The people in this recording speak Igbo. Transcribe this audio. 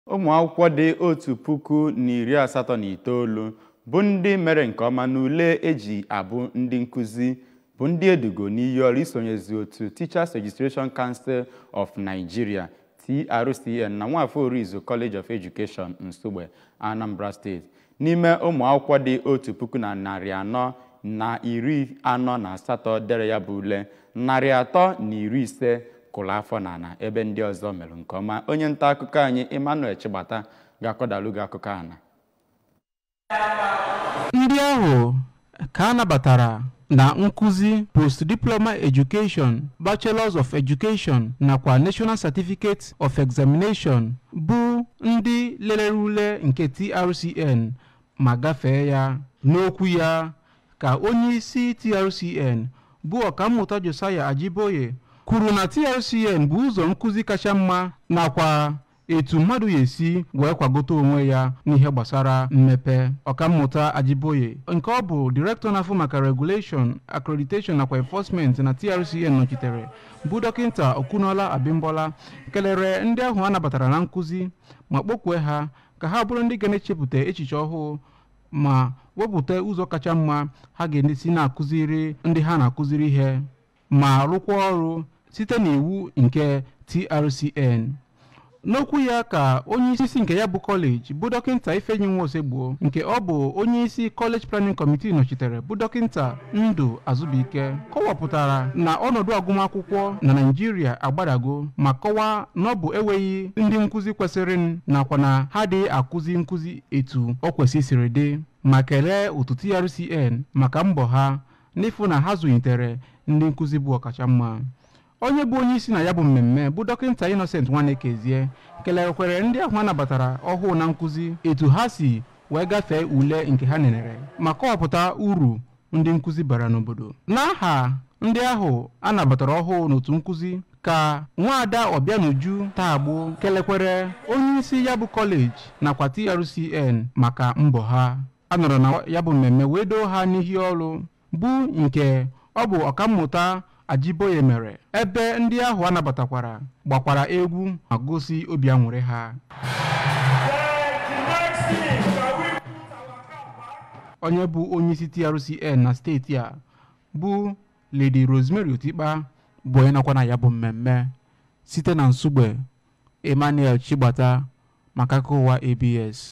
ụmụ akwụkwọ dị otu puku na iri asatọ na itoolu bụ ndị mere nke ọma n'ule eji abụ ndị nkụzi bụ ndị edugo n'iyi ọrụ isonyezi otu Teachers Registration Council of Nigeria TRCN na Nwafọ Orizu College of Education Nsugbe Anambra State n'ime ụmụ akwụkwọ dị otu puku na narị anọ na iri anọ na asatọ dere ya bụ ule narị atọ na iri ise kụrụ afọ n'ala ebe ndị ọzọ mere nke ọma onye nta akụkọ anyị Emmanuel Chigbata ga-akọdalu gị akụkọ ana ndị ahụ ka a nabatara na nkụzi post-diploma education bachelors of education nakwa national certificate of examination bụ ndị lelere ule nke trcn ma gafee ya n'okwu ya ka onye isi trcn bụ ọkammụta josiah ajiboye kwuru na trcn bụ ụzọ nkụzi kacha mma nakwa etu mmadụ ya esi wee kwagote onwe ya n'ihe gbasara mmepe ọkammụta ajiboye nke ọ bụ direktọ na-afụ maka regulation accreditation nakwa enforcement na trcn nọchitere bụ dọkịta okunola abimbola kelere ndị ahụ a nabatara na nkụzi ma kpọkwue ha ka ha bụrụ ndị ga na-echepụta echiche ọhụụ ma wepụta ụzọ kacha mma ha ga-esi na-akụziri ndị ha na-akụziri ihe ma rụkwa ọrụ site n'iwu nke trcn n'okwu ya ka onye isi nke ya bụ kọleji bụ dọkịnta ifeanyi nwaosegbuo nke ọ bụ onye isi kọleji planning kọmitii nọchitere bụ dọkịnta ndụ azụbụike kọwapụtara na ọnọdụ agụmakwụkwọ na naijiria agbadago ma kọwaa na ọ bụ enweghị ndị nkụzi kwesịrị nakwa na ha dị akụzi nkụzi etu ọ kwesịsịrị dị ma kelee otu trcn maka mbọ ha n'ịfụ na ha zụnyitere ndị nkụzi bụ ọkachamma onye bụ onye isi na ya bụ mmemme bụ dọkịta innocent nwanekezie kelerekwere ndị ahụ a nabatara ọhụụ na nkụzi etu ha si wee gafee ule nke ha nenere ma kọwapụta uru ndị nkụzi bara n'obodo n'aha ndị ahụ a nabatara ọhụụ n'otu nkụzi ka nwaada ọbịanuju tagbo kelekwere onye isi ya bụ kọleji nakwa trcn maka mbọ ha a nọrọ na ya bụ mmemme wee doo ha n'ihi ọrụ bụ nke ọ bụ ọkammụta ajiboye mere ebe ndị ahụ a nabatakwara gbakwara egwu ma gosi obi aṅụrị ha onye bụ onye isi trcn na steeti a bụ lady rosemary otikpa bụ onye nọkwa na ya bụ mmemme site na nsugbe emmanuel chigbata maka akụkọ ụwa abs